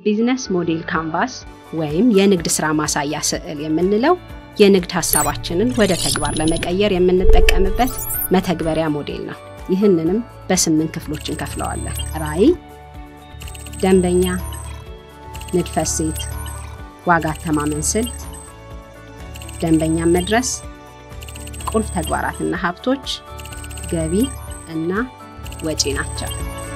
ቢዝነስ ሞዴል ካንቫስ ወይም የንግድ ስራ ማሳያ ስዕል የምንለው የንግድ ሀሳባችንን ወደ ተግባር ለመቀየር የምንጠቀምበት መተግበሪያ ሞዴል ነው። ይህንንም በስምንት ክፍሎች እንከፍለዋለን። ራዕይ፣ ደንበኛ፣ ንድፈ እሴት፣ ዋጋ አተማመን ስልት፣ ደንበኛን መድረስ፣ ቁልፍ ተግባራትና ሀብቶች፣ ገቢ እና ወጪ ናቸው።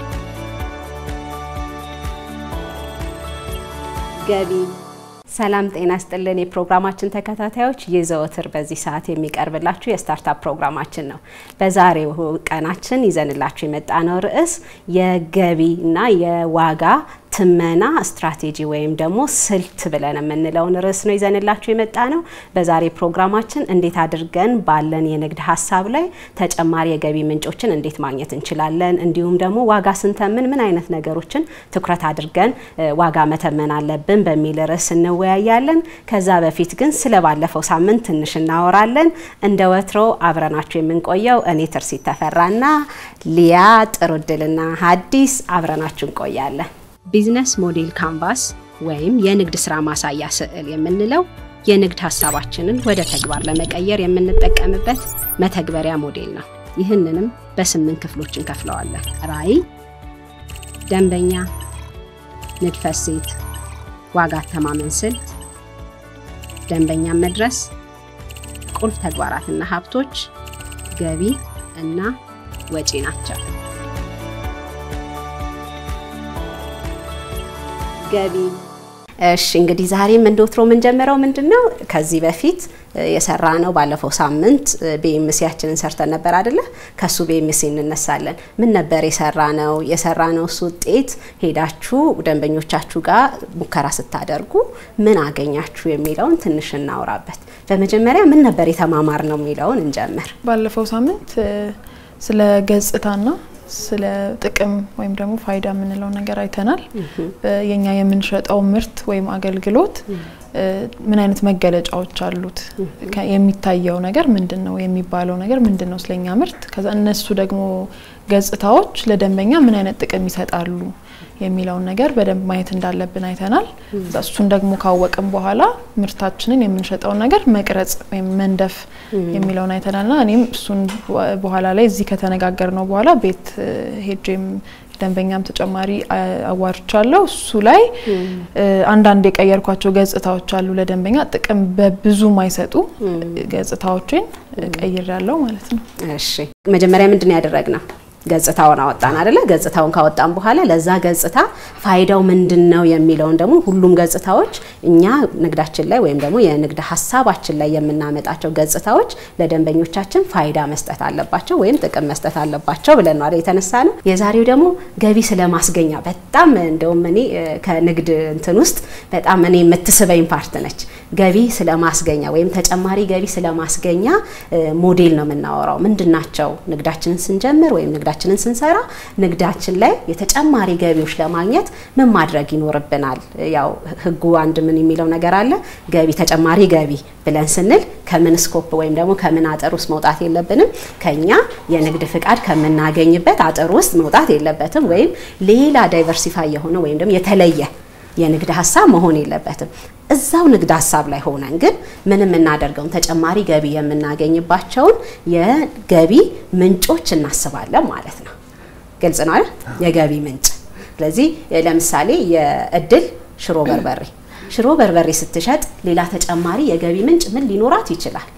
ገቢ ሰላም ጤና ስጥልን። የፕሮግራማችን ተከታታዮች የዘወትር በዚህ ሰዓት የሚቀርብላችሁ የስታርታፕ ፕሮግራማችን ነው። በዛሬው ቀናችን ይዘንላችሁ የመጣነው ርዕስ የገቢ እና የዋጋ ትመና ስትራቴጂ ወይም ደግሞ ስልት ብለን የምንለውን ርዕስ ነው ይዘንላችሁ የመጣ ነው። በዛሬ ፕሮግራማችን እንዴት አድርገን ባለን የንግድ ሀሳብ ላይ ተጨማሪ የገቢ ምንጮችን እንዴት ማግኘት እንችላለን፣ እንዲሁም ደግሞ ዋጋ ስንተምን ምን አይነት ነገሮችን ትኩረት አድርገን ዋጋ መተመን አለብን በሚል ርዕስ እንወያያለን። ከዛ በፊት ግን ስለ ባለፈው ሳምንት ትንሽ እናወራለን። እንደ ወትሮ አብረናችሁ የምንቆየው እኔ ትርሲት ተፈራና ሊያ ጥሩ እድልና ሀዲስ አብረናችሁ እንቆያለን። ቢዝነስ ሞዴል ካንቫስ ወይም የንግድ ስራ ማሳያ ስዕል የምንለው የንግድ ሀሳባችንን ወደ ተግባር ለመቀየር የምንጠቀምበት መተግበሪያ ሞዴል ነው። ይህንንም በስምንት ክፍሎች እንከፍለዋለን። ራዕይ፣ ደንበኛ፣ ንድፈ እሴት፣ ዋጋ አተማመን ስልት፣ ደንበኛን መድረስ፣ ቁልፍ ተግባራትና ሀብቶች፣ ገቢ እና ወጪ ናቸው። ገቢ እሺ እንግዲህ ዛሬም እንደ ወትሮ የምንጀምረው ምንድን ነው? ከዚህ በፊት የሰራ ነው። ባለፈው ሳምንት ቤኤምሲያችንን ሰርተን ነበር አይደለ? ከሱ ቤኤምሲ እንነሳለን። ምን ነበር የሰራ ነው? የሰራ ነው እሱ ውጤት ሄዳችሁ ደንበኞቻችሁ ጋር ሙከራ ስታደርጉ ምን አገኛችሁ የሚለውን ትንሽ እናውራበት። በመጀመሪያ ምን ነበር የተማማር ነው የሚለውን እንጀምር። ባለፈው ሳምንት ስለ ገጽታና ስለ ጥቅም ወይም ደግሞ ፋይዳ የምንለው ነገር አይተናል። የኛ የምንሸጠው ምርት ወይም አገልግሎት ምን አይነት መገለጫዎች አሉት? የሚታየው ነገር ምንድን ነው? የሚባለው ነገር ምንድን ነው ስለኛ ምርት? ከዛ እነሱ ደግሞ ገጽታዎች ለደንበኛ ምን አይነት ጥቅም ይሰጣሉ የሚለውን ነገር በደንብ ማየት እንዳለብን አይተናል። እሱን ደግሞ ካወቅም በኋላ ምርታችንን የምንሸጠውን ነገር መቅረጽ ወይም መንደፍ የሚለውን አይተናልና እኔም እሱን በኋላ ላይ እዚህ ከተነጋገር ነው በኋላ ቤት ሄጄም ደንበኛም ተጨማሪ አዋርቻለሁ። እሱ ላይ አንዳንድ የቀየርኳቸው ገጽታዎች አሉ ለደንበኛ ጥቅም በብዙ ማይሰጡ ገጽታዎችን ቀይር ያለው ማለት ነው። እሺ መጀመሪያ ምንድን ያደረግነው? ገጽታውን አወጣን አይደለ? ገጽታውን ካወጣን በኋላ ለዛ ገጽታ ፋይዳው ምንድን ነው የሚለውን ደግሞ ሁሉም ገጽታዎች እኛ ንግዳችን ላይ ወይም ደግሞ የንግድ ሀሳባችን ላይ የምናመጣቸው ገጽታዎች ለደንበኞቻችን ፋይዳ መስጠት አለባቸው ወይም ጥቅም መስጠት አለባቸው ብለን ነው የተነሳ ነው። የዛሬው ደግሞ ገቢ ስለማስገኛ በጣም እንደውም እኔ ከንግድ እንትን ውስጥ በጣም እኔ የምትስበኝ ፓርት ነች። ገቢ ስለማስገኛ ወይም ተጨማሪ ገቢ ስለማስገኛ ሞዴል ነው የምናወራው። ምንድን ናቸው ንግዳችንን ስንጀምር ወይም ንግዳችንን ስንሰራ ንግዳችን ላይ የተጨማሪ ገቢዎች ለማግኘት ምን ማድረግ ይኖርብናል? ያው ህጉ አንድ ምን የሚለው ነገር አለ። ገቢ ተጨማሪ ገቢ ብለን ስንል ከምን ስኮፕ ወይም ደግሞ ከምን አጥር ውስጥ መውጣት የለብንም። ከኛ የንግድ ፍቃድ ከምናገኝበት አጥር ውስጥ መውጣት የለበትም። ወይም ሌላ ዳይቨርሲፋይ የሆነ ወይም ደግሞ የተለየ የንግድ ሀሳብ መሆን የለበትም። እዛው ንግድ ሀሳብ ላይ ሆነን ግን ምን የምናደርገውን ተጨማሪ ገቢ የምናገኝባቸውን የገቢ ምንጮች እናስባለን ማለት ነው። ግልጽ ነው አይደል? የገቢ ምንጭ። ስለዚህ ለምሳሌ የእድል ሽሮ በርበሬ ሽሮ በርበሬ ስትሸጥ ሌላ ተጨማሪ የገቢ ምንጭ ምን ሊኖራት ይችላል?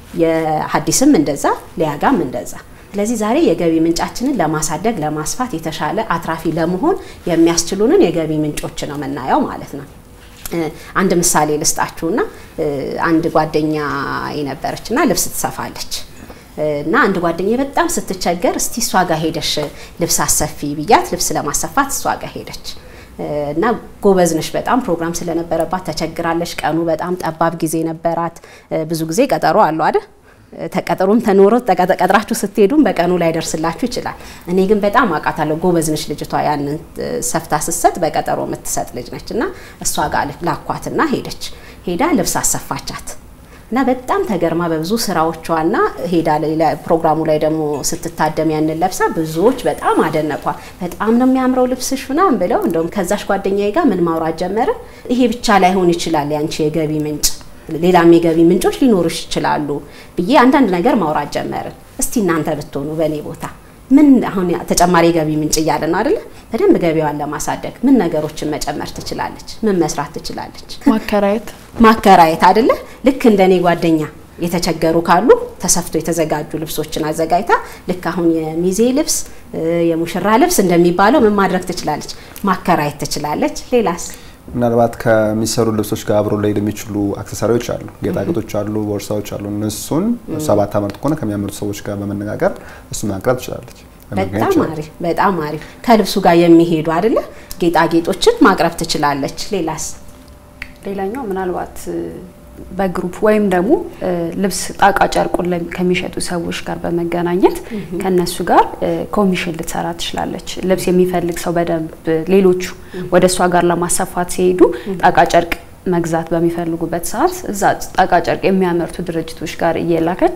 የሀዲስም እንደዛ ሊያጋም እንደዛ ስለዚህ ዛሬ የገቢ ምንጫችንን ለማሳደግ ለማስፋት የተሻለ አትራፊ ለመሆን የሚያስችሉንን የገቢ ምንጮች ነው የምናየው ማለት ነው። አንድ ምሳሌ ልስጣችሁና አንድ ጓደኛ የነበረችና ልብስ ትሰፋለች እና አንድ ጓደኛ በጣም ስትቸገር እስቲ እሷ ጋር ሄደሽ ልብስ አሰፊ ብያት ልብስ ለማሰፋት እሷ ጋር ሄደች እና ጎበዝ ነሽ በጣም ፕሮግራም ስለነበረባት ተቸግራለች። ቀኑ በጣም ጠባብ ጊዜ ነበራት። ብዙ ጊዜ ቀጠሮ አለው አይደል? ተቀጥሮም ተኖሮ ቀጥራችሁ ስትሄዱም በቀኑ ላይ ደርስላችሁ ይችላል። እኔ ግን በጣም አውቃታለሁ። ጎበዝ ነች ልጅቷ። ያንን ሰፍታ ስትሰጥ በቀጠሮ የምትሰጥ ልጅ ነች እና እሷ ጋር ላኳትና ሄደች። ሄዳ ልብስ አሰፋቻት። እና በጣም ተገርማ በብዙ ስራዎቿና ሄዳ ፕሮግራሙ ላይ ደግሞ ስትታደም ያንን ለብሳ ብዙዎች በጣም አደነቋል። በጣም ነው የሚያምረው ልብስሽ ምናምን ብለው እንደውም ከዛሽ ጓደኛዬ ጋር ምን ማውራት ጀመረ። ይሄ ብቻ ላይሆን ይችላል ያንቺ የገቢ ምንጭ ሌላም የገቢ ምንጮች ሊኖሩሽ ይችላሉ ብዬ አንዳንድ ነገር ማውራት ጀመርን። እስቲ እናንተ ብትሆኑ በእኔ ቦታ ምን አሁን ተጨማሪ ገቢ ምንጭ እያለ ነው አይደለ? በደንብ ገቢዋን ለማሳደግ ምን ነገሮችን መጨመር ትችላለች? ምን መስራት ትችላለች? ማከራየት ማከራየት አይደለ? ልክ እንደኔ ጓደኛ የተቸገሩ ካሉ ተሰፍቶ የተዘጋጁ ልብሶችን አዘጋጅታ ልክ አሁን የሚዜ ልብስ የሙሽራ ልብስ እንደሚባለው ምን ማድረግ ትችላለች? ማከራየት ትችላለች። ሌላስ? ምናልባት ከሚሰሩ ልብሶች ጋር አብሮ ሊሄድ የሚችሉ አክሰሳሪዎች አሉ፣ ጌጣጌጦች አሉ፣ ቦርሳዎች አሉ። እነሱን እሷ ባታመርት ከሆነ ከሚያመርቱ ሰዎች ጋር በመነጋገር እሱ ማቅረብ ትችላለች። በጣም አሪፍ በጣም አሪፍ። ከልብሱ ጋር የሚሄዱ አይደለ ጌጣጌጦችን ማቅረብ ትችላለች። ሌላስ? ሌላኛው ምናልባት በግሩፕ ወይም ደግሞ ልብስ ጣቃ ጨርቁን ከሚሸጡ ሰዎች ጋር በመገናኘት ከነሱ ጋር ኮሚሽን ልትሰራ ትችላለች። ልብስ የሚፈልግ ሰው በደንብ ሌሎቹ ወደ እሷ ጋር ለማሰፋት ሲሄዱ ጣቃ ጨርቅ መግዛት በሚፈልጉበት ሰዓት እዛ ጣቃ ጨርቅ የሚያመርቱ ድርጅቶች ጋር እየላከች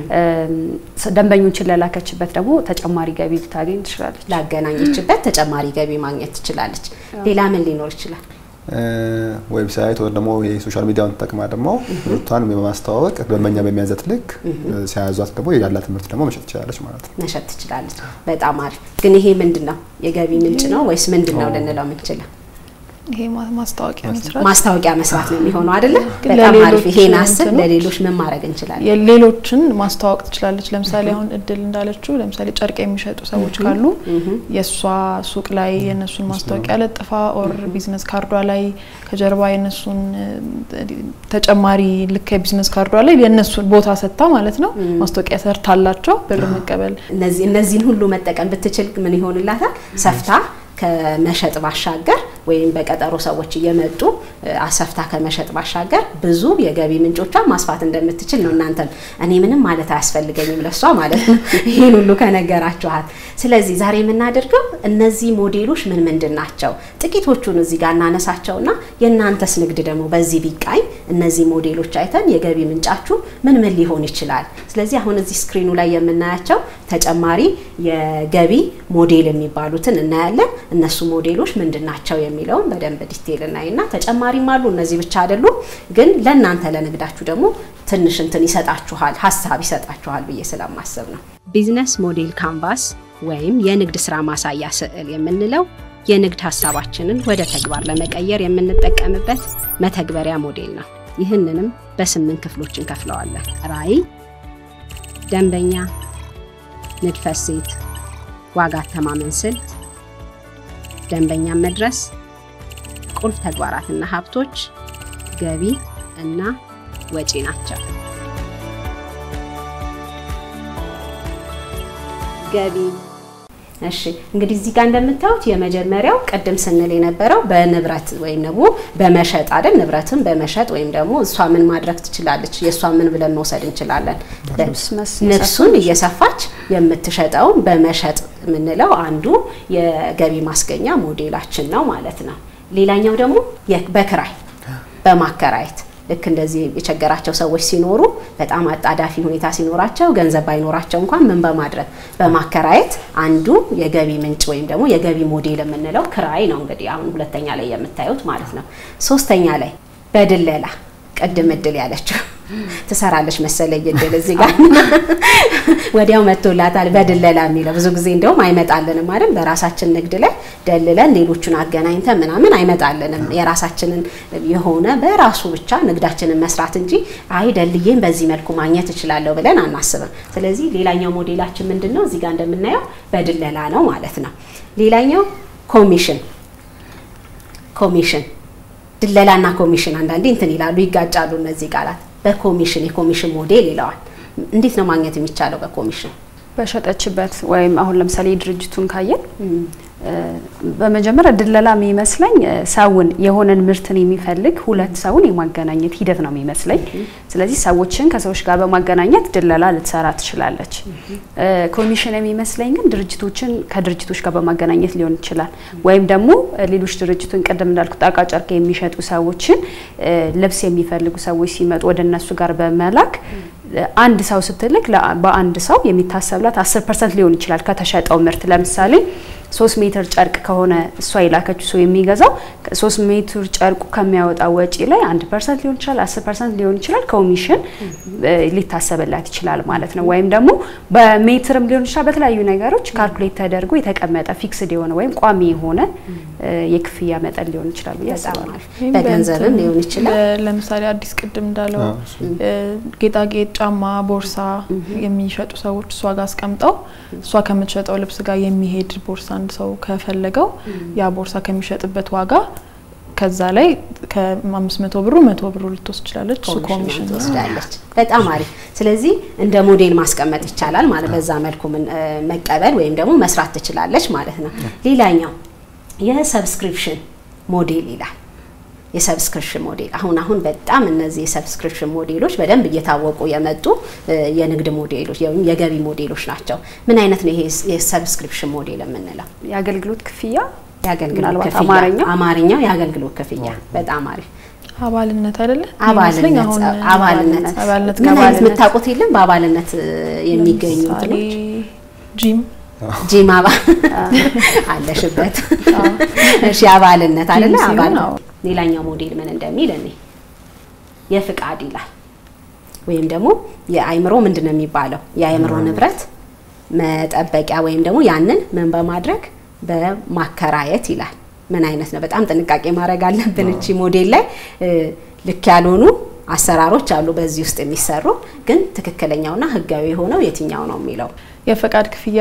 ደንበኞችን ለላከችበት ደግሞ ተጨማሪ ገቢ ልታገኝ ትችላለች። ላገናኘችበት ተጨማሪ ገቢ ማግኘት ትችላለች። ሌላ ምን ሊኖር ይችላል? ዌብሳይት ወይም ደግሞ የሶሻል ሚዲያውን ተጠቅማ ደግሞ ምርቷን በማስተዋወቅ ደንበኛ በሚያዘት ልክ ሲያያዟት ደግሞ ያላት ምርት ደግሞ መሸጥ ትችላለች ማለት ነው። መሸጥ ትችላለች። በጣም አሪፍ። ግን ይሄ ምንድን ነው? የገቢ ምንጭ ነው ወይስ ምንድን ነው ልንለው የምንችለው? ይሄ ማስታወቂያ መስራት ማስታወቂያ መስራት ነው የሚሆነው አይደለ? ግን በጣም አሪፍ። ለሌሎች ይሄን አስብ። እንትኖች- ለሌሎች ምን ማድረግ እንችላለን? የሌሎችን ማስተዋወቅ ትችላለች። ለምሳሌ አሁን እድል እንዳለችው ለምሳሌ ጨርቅ የሚሸጡ ሰዎች ካሉ የእሷ ሱቅ ላይ የእነሱን ማስታወቂያ ለጥፋ ኦር ቢዝነስ ካርዷ ላይ ከጀርባ የእነሱን እ፣ ተጨማሪ ልክ የቢዝነስ ካርዷ ላይ የእነሱን ቦታ ሰጥታ ማለት ነው ማስታወቂያ ሰርታላቸው ብር መቀበል እነዚህ እነዚህን ሁሉ መጠቀም ብትችል ምን ይሆንላታል? ሰፍታ ከመሸጥ ባሻገር ወይም በቀጠሮ ሰዎች እየመጡ እ፣ አሰፍታ ከመሸጥ ባሻገር ብዙ የገቢ ምንጮቿን ማስፋት እንደምትችል ነው። እናንተም እኔ ምንም ማለት አያስፈልገኝም ለሷ ማለት ነው ይህን ሁሉ ከነገራችኋት። ስለዚህ ዛሬ የምናደርገው እነዚህ ሞዴሎች ምን ምንድን ናቸው? ጥቂቶቹን እዚህ ጋር እናነሳቸውና የእናንተስ ንግድ ደግሞ በዚህ ቢቃኝ እነዚህ ሞዴሎች አይተን የገቢ ምንጫችሁ ምን ምን ሊሆን ይችላል? ስለዚህ አሁን እዚህ ስክሪኑ ላይ የምናያቸው ተጨማሪ የገቢ ሞዴል የሚባሉትን እናያለን። እነሱ ሞዴሎች ምንድን ናቸው የሚለውን በደንብ ዲቴይል እናይና ተጨማሪም አሉ። እነዚህ ብቻ አይደሉም፣ ግን ለእናንተ ለንግዳችሁ ደግሞ ትንሽ እንትን ይሰጣችኋል፣ ሀሳብ ይሰጣችኋል ብዬ ስለማሰብ ነው። ቢዝነስ ሞዴል ካንቫስ ወይም የንግድ ስራ ማሳያ ስዕል የምንለው የንግድ ሀሳባችንን ወደ ተግባር ለመቀየር የምንጠቀምበት መተግበሪያ ሞዴል ነው። ይህንንም በስምንት ክፍሎች እንከፍለዋለን። ራዕይ፣ ደንበኛ፣ ንድፈ እሴት፣ ዋጋ አተማመን ስልት፣ ደንበኛን መድረስ፣ ቁልፍ ተግባራትና ሀብቶች፣ ገቢ እና ወጪ ናቸው። ገቢ እሺ እንግዲህ እዚህ ጋር እንደምታዩት የመጀመሪያው ቅድም ስንል የነበረው በንብረት ወይም ደግሞ በመሸጥ አይደል? ንብረትን በመሸጥ ወይም ደግሞ እሷ ምን ማድረግ ትችላለች? የእሷ ምን ብለን መውሰድ እንችላለን? ልብስ መስ- ልብሱን እየሰፋች የምትሸጠውን በመሸጥ የምንለው አንዱ የገቢ ማስገኛ ሞዴላችን ነው ማለት ነው። ሌላኛው ደግሞ የ- በክራይ በማከራየት ልክ እንደዚህ የቸገራቸው ሰዎች ሲኖሩ በጣም አጣዳፊ ሁኔታ ሲኖራቸው ገንዘብ ባይኖራቸው እንኳን ምን በማድረግ በማከራየት አንዱ የገቢ ምንጭ ወይም ደግሞ የገቢ ሞዴል የምንለው ክራይ ነው። እንግዲህ አሁን ሁለተኛ ላይ የምታዩት ማለት ነው። ሶስተኛ ላይ በድለላ ቅድም እድል ያለችው ትሰራለች መሰለኝ እድል እዚህ ጋር ወዲያው መጥቶላታል። በድለላ የሚለው ብዙ ጊዜ እንደውም አይመጣልንም አይደል? በራሳችን ንግድ ላይ ደልለን ሌሎቹን አገናኝተን ምናምን አይመጣልንም። የራሳችንን የሆነ በራሱ ብቻ ንግዳችንን መስራት እንጂ አይ ደልዬም በዚህ መልኩ ማግኘት እችላለሁ ብለን አናስብም። ስለዚህ ሌላኛው ሞዴላችን ምንድን ነው? እዚህ ጋር እንደምናየው በድለላ ነው ማለት ነው። ሌላኛው ኮሚሽን ኮሚሽን ድለላና ኮሚሽን አንዳንዴ እንትን ይላሉ፣ ይጋጫሉ እነዚህ ቃላት። በኮሚሽን የኮሚሽን ሞዴል ይለዋል። እንዴት ነው ማግኘት የሚቻለው በኮሚሽን? በሸጠችበት ወይም አሁን ለምሳሌ ድርጅቱን ካየን በመጀመሪያ ድለላ የሚመስለኝ ሰውን የሆነን ምርትን የሚፈልግ ሁለት ሰውን የማገናኘት ሂደት ነው የሚመስለኝ። ስለዚህ ሰዎችን ከሰዎች ጋር በማገናኘት ድለላ ልትሰራ ትችላለች። ኮሚሽን የሚመስለኝ ግን ድርጅቶችን ከድርጅቶች ጋር በማገናኘት ሊሆን ይችላል። ወይም ደግሞ ሌሎች ድርጅቱን ቅድም እንዳልኩት ጣቃ ጨርቅ የሚሸጡ ሰዎችን ልብስ የሚፈልጉ ሰዎች ሲመጡ ወደ እነሱ ጋር በመላክ አንድ ሰው ስትልክ በአንድ ሰው የሚታሰብላት አስር ፐርሰንት ሊሆን ይችላል ከተሸጠው ምርት ለምሳሌ ሶስት ሜትር ጨርቅ ከሆነ እሷ የላከችው ሰው የሚገዛው ሶስት ሜትር ጨርቁ ከሚያወጣው ወጪ ላይ አንድ ፐርሰንት ሊሆን ይችላል፣ አስር ፐርሰንት ሊሆን ይችላል ኮሚሽን ሊታሰብላት ይችላል ማለት ነው። ወይም ደግሞ በሜትርም ሊሆን ይችላል። በተለያዩ ነገሮች ካልኩሌት ተደርጎ የተቀመጠ ፊክስድ የሆነ ወይም ቋሚ የሆነ የክፍያ መጠን ሊሆን ይችላል ብዬ አስባለሁ። በገንዘብም ሊሆን ይችላል። ለምሳሌ አዲስ ቅድም እንዳለው ጌጣጌጥ፣ ጫማ፣ ቦርሳ የሚሸጡ ሰዎች እሷ ጋር አስቀምጠው እሷ ከምትሸጠው ልብስ ጋር የሚሄድ ቦርሳ አንድ ሰው ከፈለገው ያ ቦርሳ ከሚሸጥበት ዋጋ ከዛ ላይ ከአምስት መቶ ብሩ መቶ ብሩ ልትወስድ ትችላለች። እሱ ኮሚሽን ትወስዳለች። በጣም አሪፍ። ስለዚህ እንደ ሞዴል ማስቀመጥ ይቻላል ማለት በዛ መልኩ መቀበል ወይም ደግሞ መስራት ትችላለች ማለት ነው። ሌላኛው የሰብስክሪፕሽን ሞዴል ይላል። የሰብስክሪፕሽን ሞዴል አሁን አሁን በጣም እነዚህ የሰብስክሪፕሽን ሞዴሎች በደንብ እየታወቁ የመጡ የንግድ ሞዴሎች ወይም የገቢ ሞዴሎች ናቸው። ምን አይነት ነው ይሄ የሰብስክሪፕሽን ሞዴል የምንለው? የአገልግሎት ክፍያ የአገልግሎት ምናልባት ክፍያ አማርኛው? አማርኛው የአገልግሎት ክፍያ በጣም አሪፍ አባልነት አይደለ? አባልነት ይመስለኝ አሁን አባልነት አባልነት ምን አይነት ከአባልነት- የምታውቁት የለም? በአባልነት የሚገኙ ለምሳሌ እንትኖች ጂም ጂም አባል አለሽበት። እሺ አባልነት አይደለ? ጂም ሲሆን አባል አዎ። ሌላኛው ሞዴል ምን እንደሚል እኔ የፍቃድ ይላል ወይም ደግሞ የአይምሮ ምንድን ነው የሚባለው የአይምሮ ንብረት መጠበቂያ ወይም ደግሞ ያንን ምን በማድረግ በማከራየት ይላል። ምን አይነት ነው? በጣም ጥንቃቄ ማድረግ አለብን። እቺ ሞዴል ላይ እ፣ ልክ ያልሆኑ አሰራሮች አሉ በዚህ ውስጥ የሚሰሩ ግን ትክክለኛውና ህጋዊ የሆነው የትኛው ነው የሚለው የፈቃድ ክፍያ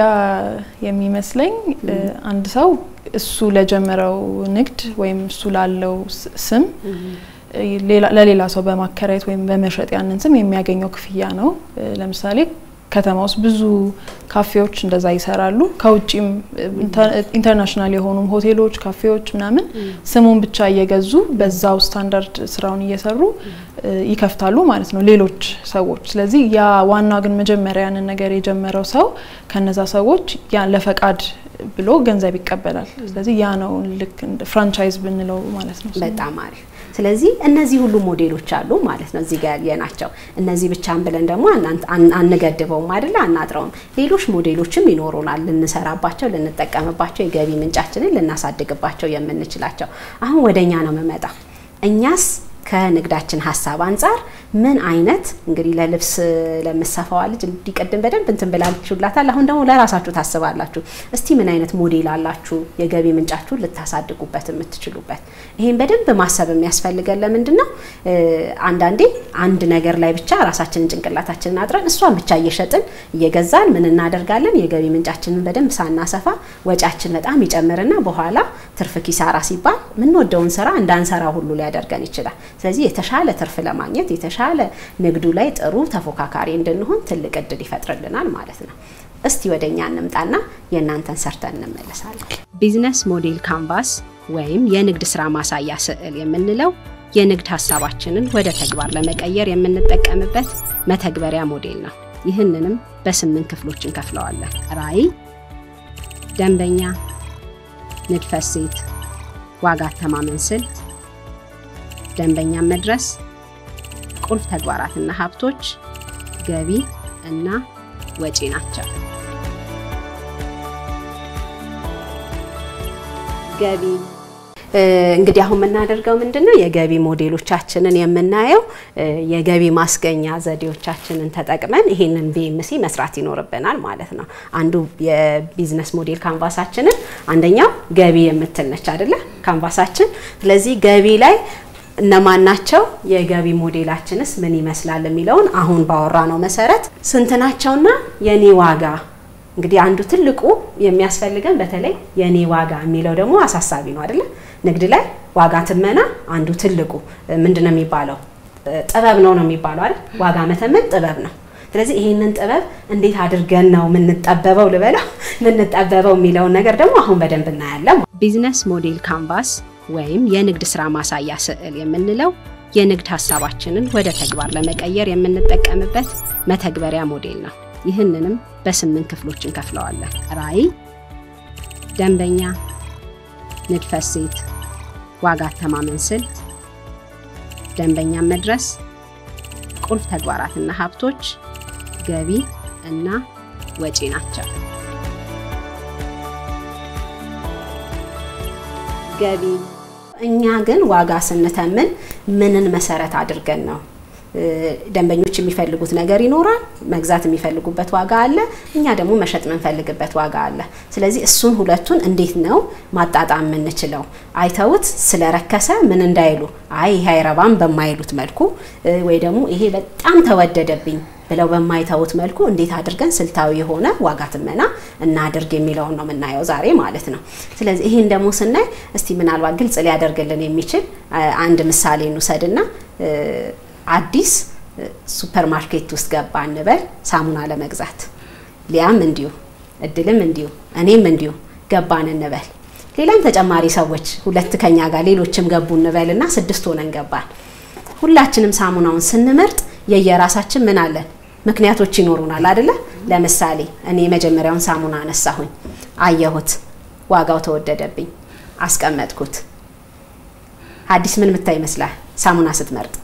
የሚመስለኝ እ፣ አንድ ሰው እሱ ለጀመረው ንግድ ወይም እሱ ላለው ስ- ስም እ፣ ሌላ- ለሌላ ሰው በማከራየት ወይም በመሸጥ ያንን ስም የሚያገኘው ክፍያ ነው። እ፣ ለምሳሌ ከተማ ውስጥ ብዙ ካፌዎች እንደዛ ይሰራሉ። ከውጭም እ፣ ኢንተር- ኢንተርናሽናል የሆኑም ሆቴሎች፣ ካፌዎች ምናምን ስሙን ብቻ እየገዙ በዛው ስታንዳርድ ስራውን እየሰሩ እ፣ ይከፍታሉ ማለት ነው ሌሎች ሰዎች። ስለዚህ ያ ዋና ግን መጀመሪያ ያንን ነገር የጀመረው ሰው ከነዛ ሰዎች ያ ለፈቃድ ብሎ ገንዘብ ይቀበላል። ስለዚህ ያ ነው ልክ እንደ ፍራንቻይዝ ብንለው ማለት ነው። በጣም አሪፍ። ስለዚህ እነዚህ ሁሉ ሞዴሎች አሉ ማለት ነው እዚህ ጋር ያየናቸው። እነዚህ ብቻን ብለን ደግሞ አናን- አን- አንገድበውም አይደለ? አናጥረውም። ሌሎች ሞዴሎችም ይኖሩናል ልንሰራባቸው፣ ልንጠቀምባቸው፣ የገቢ ምንጫችንን ልናሳድግባቸው የምንችላቸው። አሁን ወደኛ ነው የምመጣ። እኛስ ከንግዳችን ሀሳብ አንጻር ምን አይነት እንግዲህ ለልብስ ለምሰፋዋ ልጅ እንዲቀድም በደንብ እንትን ብላችሁላታል። አሁን ደግሞ ለራሳችሁ ታስባላችሁ። እስቲ ምን አይነት ሞዴል አላችሁ የገቢ ምንጫችሁን ልታሳድጉበት የምትችሉበት? ይሄን በደንብ ማሰብ የሚያስፈልገን ለምንድን ነው? እ፣ አንዳንዴ አንድ ነገር ላይ ብቻ ራሳችንን ጭንቅላታችንን አጥረን እሷን ብቻ እየሸጥን እየገዛን ምን እናደርጋለን? የገቢ ምንጫችንን በደንብ ሳናሰፋ ወጫችን በጣም ይጨምርና በኋላ ትርፍ ኪሳራ ሲባል የምንወደውን ስራ እንዳንሰራ ሁሉ ሊያደርገን ይችላል። ስለዚህ የተሻለ ትርፍ ለማግኘት የተሻለ ንግዱ ላይ ጥሩ ተፎካካሪ እንድንሆን ትልቅ እድል ይፈጥርልናል ማለት ነው። እስቲ ወደ እኛ እንምጣና የእናንተን ሰርተን እንመለሳለን። ቢዝነስ ሞዴል ካንቫስ ወይም የንግድ ስራ ማሳያ ስዕል የምንለው የንግድ ሀሳባችንን ወደ ተግባር ለመቀየር የምንጠቀምበት መተግበሪያ ሞዴል ነው። ይህንንም በስምንት ክፍሎች እንከፍለዋለን። ራዕይ፣ ደንበኛ፣ ንድፈ እሴት፣ ዋጋ አተማመን ስልት፣ ደንበኛን መድረስ፣ ቁልፍ ተግባራትና ሀብቶች፣ ገቢ እና ወጪ ናቸው። ገቢ እንግዲህ አሁን የምናደርገው ምንድን ነው? የገቢ ሞዴሎቻችንን የምናየው እ፣ የገቢ ማስገኛ ዘዴዎቻችንን ተጠቅመን ይሄንን ቢኤምሲ መስራት ይኖርብናል ማለት ነው። አንዱ የቢዝነስ ሞዴል ካንቫሳችንን አንደኛው ገቢ የምትል ነች አይደለ? ካንቫሳችን። ስለዚህ ገቢ ላይ እነማን ናቸው? የገቢ ሞዴላችንስ ምን ይመስላል የሚለውን አሁን ባወራ ነው መሰረት ስንት ናቸውና የኔ ዋጋ እንግዲህ አንዱ ትልቁ የሚያስፈልገን በተለይ የኔ ዋጋ የሚለው ደግሞ አሳሳቢ ነው አይደለ? ንግድ ላይ ዋጋ ትመና አንዱ ትልቁ ምንድን ነው የሚባለው ጥበብ ነው ነው የሚባለው አይደል? ዋጋ መተመን ጥበብ ነው። ስለዚህ ይህንን ጥበብ እንዴት አድርገን ነው የምንጠበበው ልበለው የምንጠበበው የሚለውን ነገር ደግሞ አሁን በደንብ እናያለን። ቢዝነስ ሞዴል ካንቫስ ወይም የንግድ ስራ ማሳያ ስዕል የምንለው የንግድ ሀሳባችንን ወደ ተግባር ለመቀየር የምንጠቀምበት መተግበሪያ ሞዴል ነው። ይህንንም በስምንት ክፍሎች እንከፍለዋለን። ራዕይ፣ ደንበኛ፣ ንድፈ እሴት፣ ዋጋ አተማመን ስልት፣ ደንበኛን መድረስ፣ ቁልፍ ተግባራትና ሀብቶች፣ ገቢ እና ወጪ ናቸው። ገቢ እኛ ግን ዋጋ ስንተምን ምንን መሰረት አድርገን ነው? ደንበኞች የሚፈልጉት ነገር ይኖራል። መግዛት የሚፈልጉበት ዋጋ አለ። እኛ ደግሞ መሸጥ የምንፈልግበት ዋጋ አለ። ስለዚህ እሱን ሁለቱን እንዴት ነው ማጣጣም የምንችለው? አይተውት ስለረከሰ ምን እንዳይሉ አይ ይሄ አይረባም በማይሉት መልኩ ወይ ደግሞ ይሄ በጣም ተወደደብኝ ብለው በማይተውት መልኩ እንዴት አድርገን ስልታዊ የሆነ ዋጋ ትመና እናድርግ የሚለውን ነው የምናየው ዛሬ ማለት ነው። ስለዚህ ይህን ደግሞ ስናይ እስቲ ምናልባት ግልጽ ሊያደርግልን የሚችል አንድ ምሳሌ እንውሰድና አዲስ ሱፐር ማርኬት ውስጥ ገባ እንበል ሳሙና ለመግዛት ሊያም እንዲሁ እድልም እንዲሁ እኔም እንዲሁ ገባን እንበል ሌላም ተጨማሪ ሰዎች ሁለት ከኛ ጋር ሌሎችም ገቡ እንበል እና ስድስት ሆነን ገባን ሁላችንም ሳሙናውን ስንመርጥ የየራሳችን ምን አለን ምክንያቶች ይኖሩናል አይደለ ለምሳሌ እኔ የመጀመሪያውን ሳሙና አነሳሁኝ አየሁት ዋጋው ተወደደብኝ አስቀመጥኩት አዲስ ምን ምታይ ይመስላል ሳሙና ስትመርጥ